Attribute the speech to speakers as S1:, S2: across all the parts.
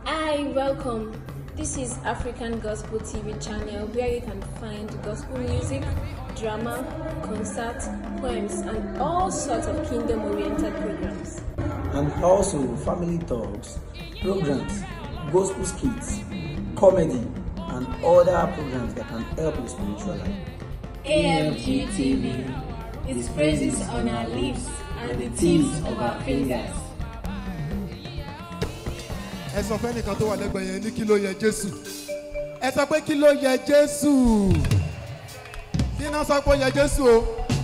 S1: Hi, welcome. This is African Gospel TV channel where you can find gospel music, drama, concerts, poems, and all sorts of kingdom oriented programs.
S2: and also family talks, programs, gospel skits, comedy, and other programs that can help your spiritual life.
S1: AMG TV. Its phrases on our lips and the tips of our fingers.
S3: ẹ sọ fẹ́ nìkan tó wà lẹ́gbẹ̀ẹ́ yẹn ní kí ló yẹ jésù ẹ sọ pé kí ló yẹ jésù kí náà sọ pé ó yẹ jésù o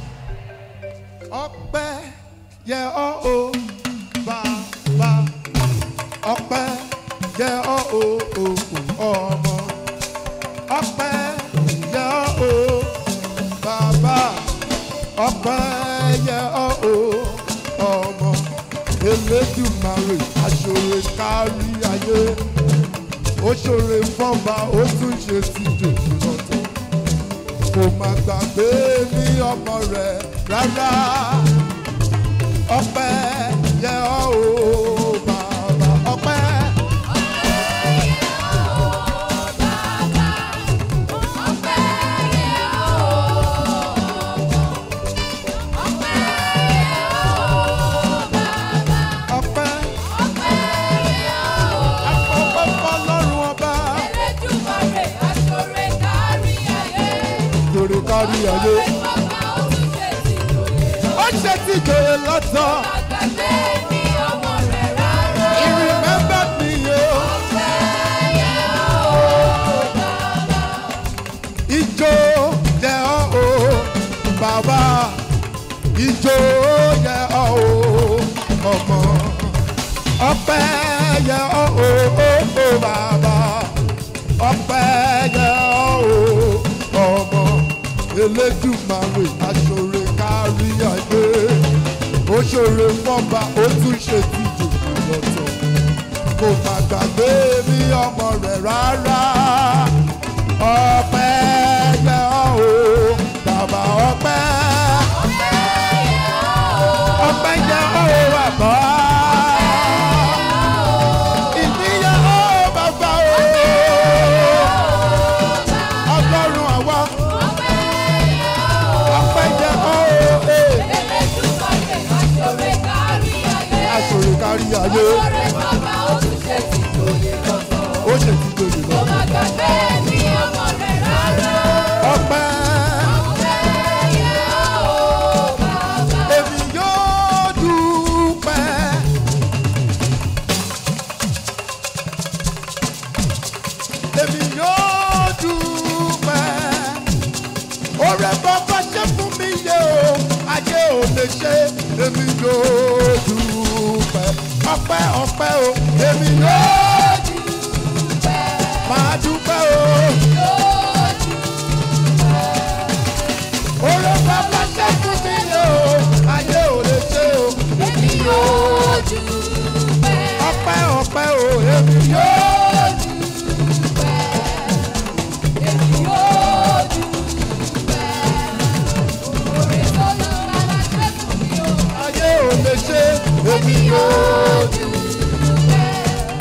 S3: ọpẹ́ yẹ ọ́ o bàbá ọpẹ́ yẹ ọ́ o o o ọmọ ọpẹ́ yẹ ọ́ o bàbá ọpẹ́ yẹ ọ́ o ọmọ elédùmarè aṣọre kárí ayé ó ṣòre fọ́nba ó tún ṣe ti dòdò lọ́tọ̀ kò má gbàgbé ní ọmọ rẹ̀ rárá ọpẹ́ yẹ ọ́ o bàbá ọpẹ́. ọpẹ́ àpọ̀pọ̀ fọlọ́run ọba lórí kárí ayé ó ṣe ti jòyè lọ́tọ̀ ìrìnmẹ́bà nìyó ìjó yẹ ọ́ o bàbá ìjó yẹ ọ́ o ọmọ ọpẹ́ yẹ ọ́ o o o bàbá ọpẹ́ yẹ ọ́ o ọmọ elédùmarè aṣọre kárí ayé ó ṣòre fọ́ba ó tún ṣe tìjò lọ́tọ̀ kò má gbàgbé ní ọmọ rẹ̀ rárá ọpẹ́ yẹ ọ́ o bàbá ọpẹ́ ọpẹ́ yẹ ọ́ o bàbá ìdíyẹ ọ́ o bàbá o ọlọ́run àwa ọpẹ́ yẹ ọ́ o ee aṣòro kárí ayé ó ṣe ti gbòòrò lọ ọpẹ́ èmi yóò dúpẹ́. èmi yóò dúpẹ́. Oore bàbá ṣe fún mi yé o, ayé ò lè ṣe, èmi yóò dúpẹ́. Ọpẹ́ ọpẹ́ o, èmi yóò dúpẹ́. Máa dúpẹ́ o. Oore bàbá ṣe fún mi yé o, ayé ò lè ṣe o, èmi yóò dúpẹ́. Ọpẹ́ ọpẹ́ o, èmi yóò dúpẹ́. ayé ò lè ṣe èmi yóò dúpẹ́.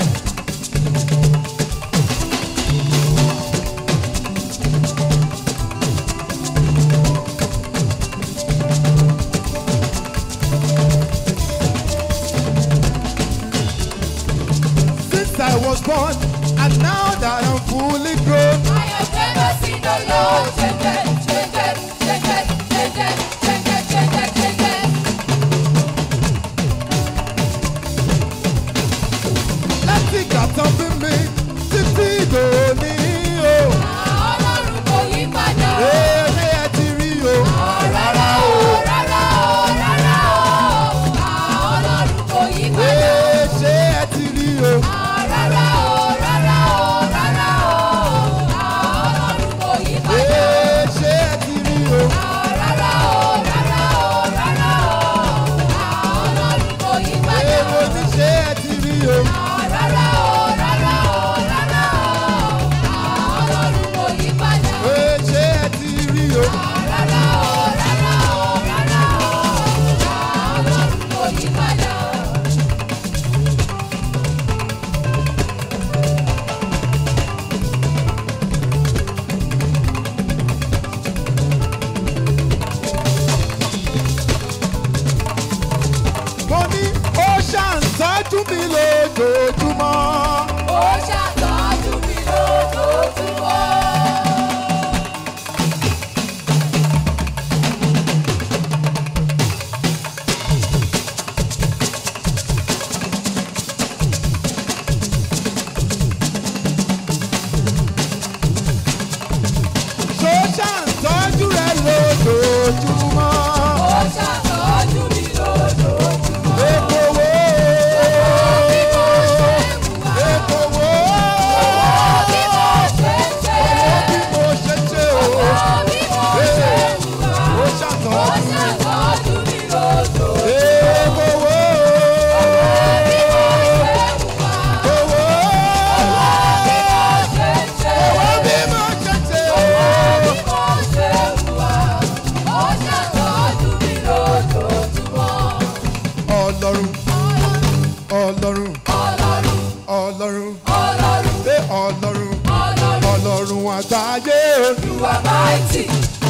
S3: Since I was born and now that I'm fully grown. láti ìgbà tán bí mi títí dòní o. Eré ẹ ti rí o. Rárá o. Ee, ṣé ẹ ti rí o. Ee, ṣé ẹ ti rí o. Ee, mo ní ṣé ẹ ti rí o. Ee, ṣé ẹ ti rí o. ọlọ́run
S4: Ọlọ́run,
S3: pé ọlọ́run
S4: Ọlọ́run,
S3: ọlọ́run àgbáyé
S4: you are mighty.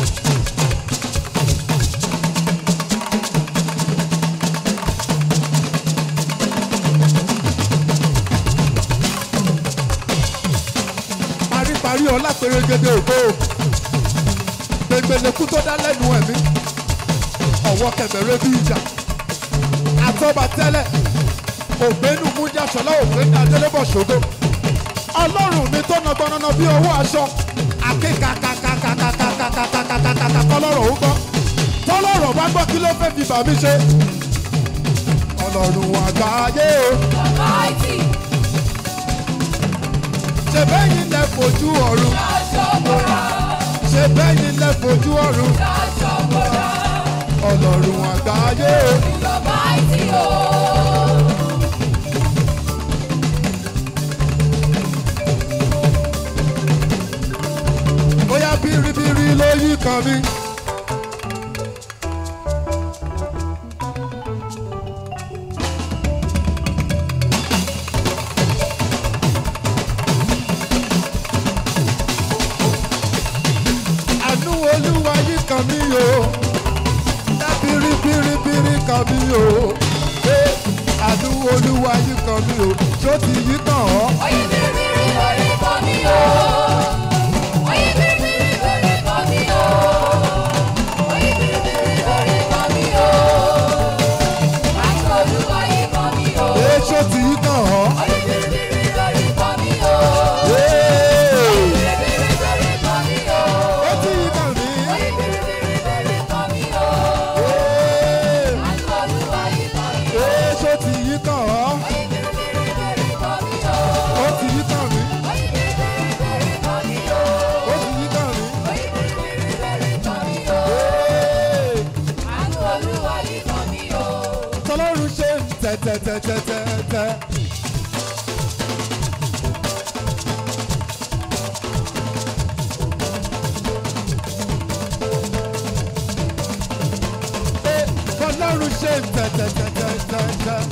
S3: paríparí ọlá pérégede ògo gbẹngbẹlẹkú tó dá lẹ́nu ẹ̀mí ọwọ́ kẹbẹ̀rẹ̀ bí ìjà àtọ́ba tẹ́lẹ̀ ògbénu mújà sọlá ògbénu adélébọ̀ ṣògo ọlọ́run mi tó nà gbọ́nọ́nà bí ọwọ́ aṣọ akékakakakakakakakakakakaka kọlọ́rọ̀ ó gbọ́ tọ́lọ́rọ̀ bá gbọ́ kí ló fẹ́ fi bà mí ṣe ọlọ́run àgbáyé o
S4: Mighty,
S3: ṣe bẹ́yìn lẹ fojú ọ̀run
S4: Aṣọ́bọ̀rà,
S3: ṣe bẹ́yìn lẹ fojú ọ̀run
S4: Aṣọ́bọ̀rà,
S3: ọlọ́run àgbáyé o.
S4: you are mighty, oh.
S3: bóyá bíríbírí ló yí kan mi. àánú olúwa yí kan mi o dá bíríbíríbírí kan mi o Eh, àánú olúwa yí kan mi o ṣó ti yí kan ọ́.
S4: Oyin biribiri lórí kọ́ mi o. Oyin biribiri lórí kọ́ mi o. Oyin biribiri lórí kọ́ mi o. Àti olúwa yìí kọ́ mi o.
S3: Eh, ṣó ti yí kan ọ́.
S4: Oyin biribiri lórí kọ́ mi o.
S3: Eh,
S4: Biribiri lórí kọ́ mi o.
S3: ó ti yí kan mi.
S4: Oyin biribiri lórí kọ́ mi o.
S3: Eh,
S4: Àti olúwa yìí kọ́ mi o.
S3: eh, ṣó ti yí kan ọ́.
S4: Oyin biribiri lórí kọ́ mi o.
S3: ó ti yí kan mi.
S4: Oyin biribiri lórí kọ́ mi o.
S3: ó ti yí kan mi.
S4: Oyin biribiri lórí kọ́ mi o.
S3: Eh,
S4: Àánú olúwa yìí kọ́ mi o.
S3: tọ́lọ́run ṣe ń tẹ̀tẹ̀tẹ̀tẹ̀tẹ̀. Eh, tọ́lọ́run ṣe ń tẹ̀tẹ̀tẹ̀tẹ̀tẹ̀.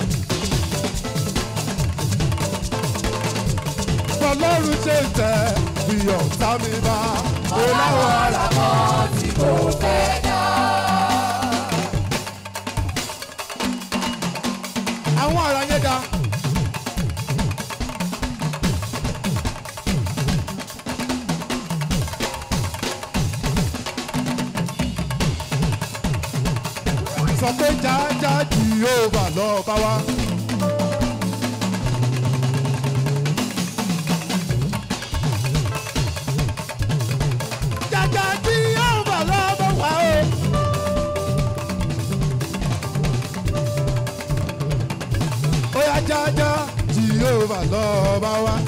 S3: tọ́lọ́run ṣe ń tẹ̀ bí ọ̀tá mi bá. mo láwọn ará kan tí kò fẹ́ dá. àwọn ará yẹn dá. sọ pé jájá jìhóbà lọ́ọ́ bá wá. jájá jìhóbà lọ́ọ́ bá wá o. ó yá jájá jìhóbà lọ́ọ́ bá wá.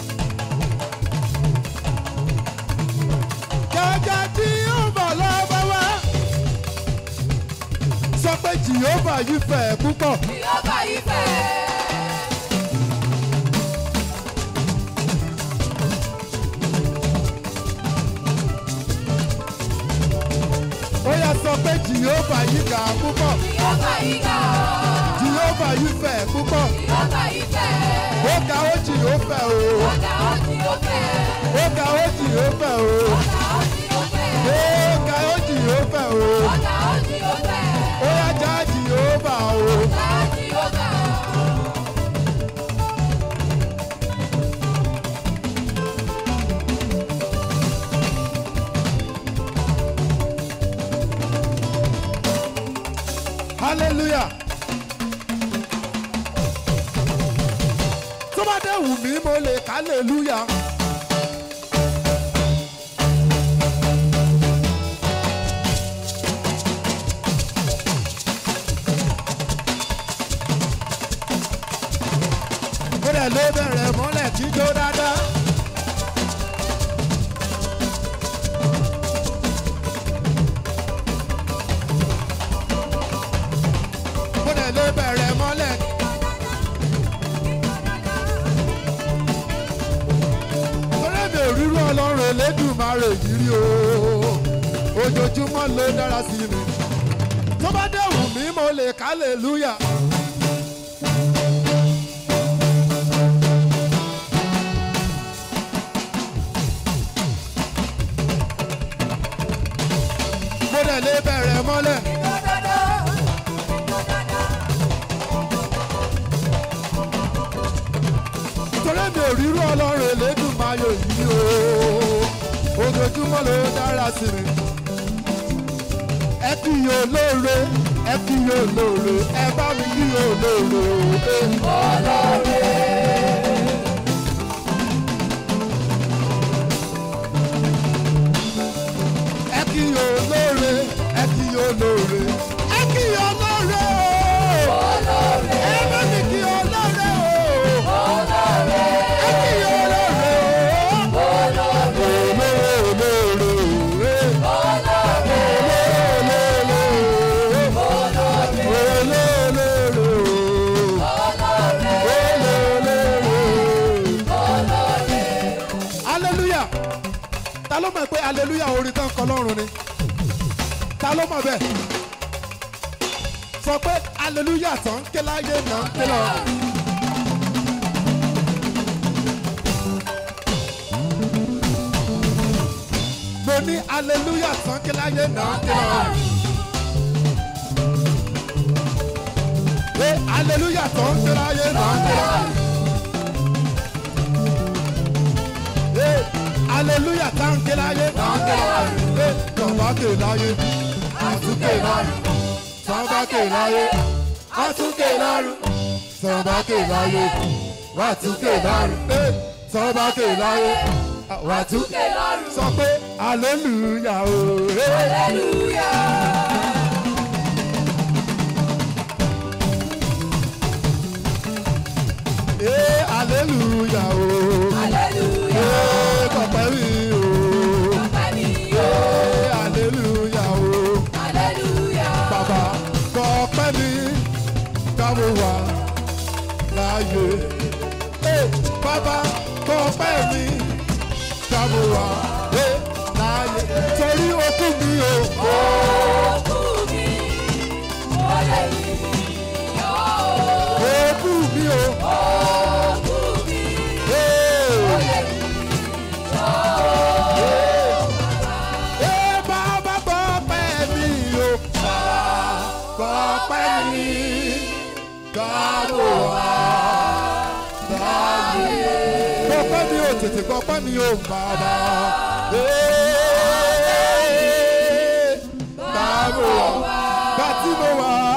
S3: jájá jìhóbà lọ́ọ́ bá wá. sọ pé jìhóbà yìí fẹ̀ púpọ̀.
S4: Ìyọ́bà yìí fẹ́.
S3: ó yá sọ pé jìhóbà yìí ga púpọ̀.
S4: Ìyọ́bà yìí ga.
S3: jìhóbà yìí fẹ̀ púpọ̀.
S4: Ìyọ́bà yìí fẹ́.
S3: ó ga ó jìhóbà o.
S4: Ọ̀gá ọtí ó fẹ́.
S3: ó ga ó jìhóbà o.
S4: Ọ̀gá ọtí ó fẹ́.
S3: ó ga ó jìhóbà o.
S4: Ọ̀gá ọtí ó fẹ́.
S3: ó yá já jìhóbà o.
S4: Ọ̀gá ọtí ó fẹ́.
S3: hallelujah. tó bá dé wù mí mo lè hallelujah. ó dẹ̀ ló bẹ̀rẹ̀ mọ́lẹ̀ kí jó dáadáa. ó dẹ̀ ló bẹ̀rẹ̀ mọ́lẹ̀. torí mi ò rírú ọlọ́run elédùnmarè yìí rí o ojoojúmọ́ ló dára sí mi tó bá dẹ̀ wù mí mo lè hallelujah. mọ́lẹ̀. torí mi ò rírú ọlọ́run elédùnmáyò yìí o ojoojúmọ́ ló dára sí mi. ẹ kí yóò lóore ẹ kí yóò lóore ẹ bá mi kí yóò lóore. ẹ kí yóò lóore ẹ kí yóò lóore ẹ kí yóò lóore o. ẹ bá mi kí yóò lóore o. ẹ kí yóò lóore o. hallelujah ta ló mọ̀ pé hallelujah orin tán kọ lọ́rùn ni ta ló mọ̀ bẹ́ẹ̀ sọ pé hallelujah tán ń ké láyé náà ń ké lọ. mo ní hallelujah tán ké láyé náà ń ké lọ. Hey, hallelujah tán ń ké láyé náà ń ké lọ. Hey, hallelujah tá ń ké láyé náà ń ké lọ. Hey, tọ́ba ké láyé àtúnkè lọ́rùn tọ́ba ké láyé àtúnkè lọ́rùn tọ́ba ké láyé wàtúnkè lọ́rùn Hey, tọ́ba ké láyé wàtúnkè lọ́rùn sọ pé hallelujah o. Hey. Hey, hallelujah o. Hey, kọ̀pẹ́ mi o. Hey, hallelujah o. Bàbá kọ̀pẹ́ mi káwọ́ wá láàyè. Hey, bàbá kọ̀pẹ́ mi káwọ́ wá hey, láàyè. Torí okú mi o. Okú mi o. Hey. Ẹ bàbá kọ̀pẹ́ mi o. Kọ̀pẹ́ mi káwọ́ wá láàyè. Kọ̀pẹ́ mi o tètè kọ̀pẹ́ mi o bàbá. Ee, Káwọ́ wá bá tí mo wà